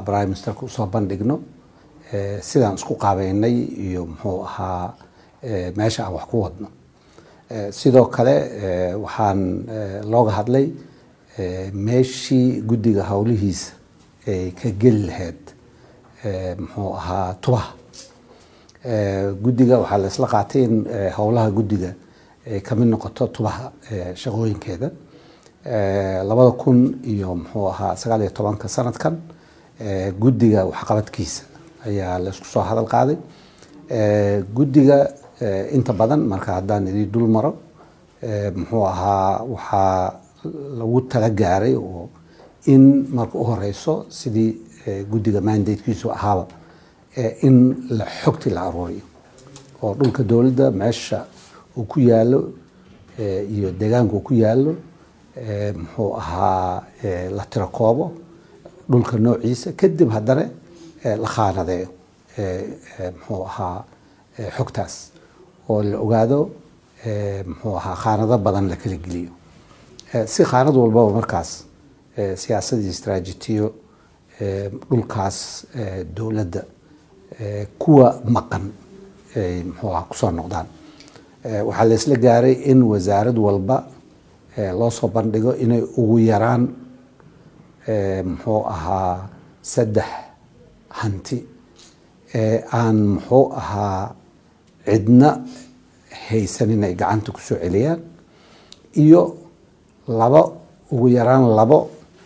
prime ministerka usoo bandhigno sidaan isku qaabeynay iyo muxuu ahaa meesha aan wax ku wadno sidoo kale waxaan looga hadlay meeshii guddiga howlihiisa ay ka geli lahayd muxuu ahaa tubaha guddiga waxaa la isla qaatay in howlaha guddiga ay kamid noqoto tubaha shaqooyinkeeda labada kun iyo muxuu ahaa sagaal iyo tobanka sanadkan guddiga waxqabadkiisa ayaa la isku soo hadal qaaday guddiga inta badan marka haddaan idii dul maro muxuu ahaa waxaa lagu tala gaaray oo in marka u horeyso sidii guddiga mandatekiisu ahaaba in la xogti la aruuriyo oo dhulka dowladda meesha uu ku yaalo iyo deegaanka uu ku yaalo muxuu ahaa la tiro koobo dhulka noociisa kadib haddana la khaanadeeyo muxuu ahaa xogtaas oo la ogaado muxuu ahaa khaanado badan la kala geliyo si khaanad walbaba markaas siyaasad iyo istraajitiyo dhulkaas dowladda kuwa maqan ay muxuu ahaa kusoo noqdaan waxaa la isla gaaray in wasaarad walba loo soo bandhigo inay ugu yaraan muxuu ahaa saddex hanti ee aan muxuu ahaa cidna haysan inay gacanta ku soo celiyaan iyo labo ugu yaraan labo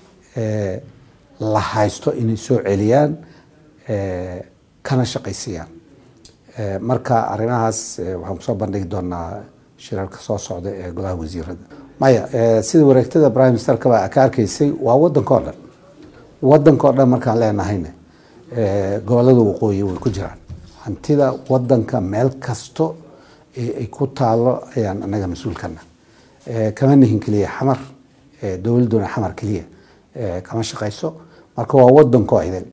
la haysto inay soo celiyaan kana shaqaysiiyaan marka arrimahaas waxaan kusoo bandhigi doonaa shirarka soo socda ee golaha wasiirada maya sida wareegtada prime ministerkaba ka arkaysay waa wadanka o dhan wadanka o dhan markaan leenahayna gobolada waqooyi way ku jiraan hantida wadanka meel kasto ay ku taalo ayaan anaga mas-uulkana kama nihin keliya xamar dowladuna xamar keliya kama shaqayso marka waa wadanko idin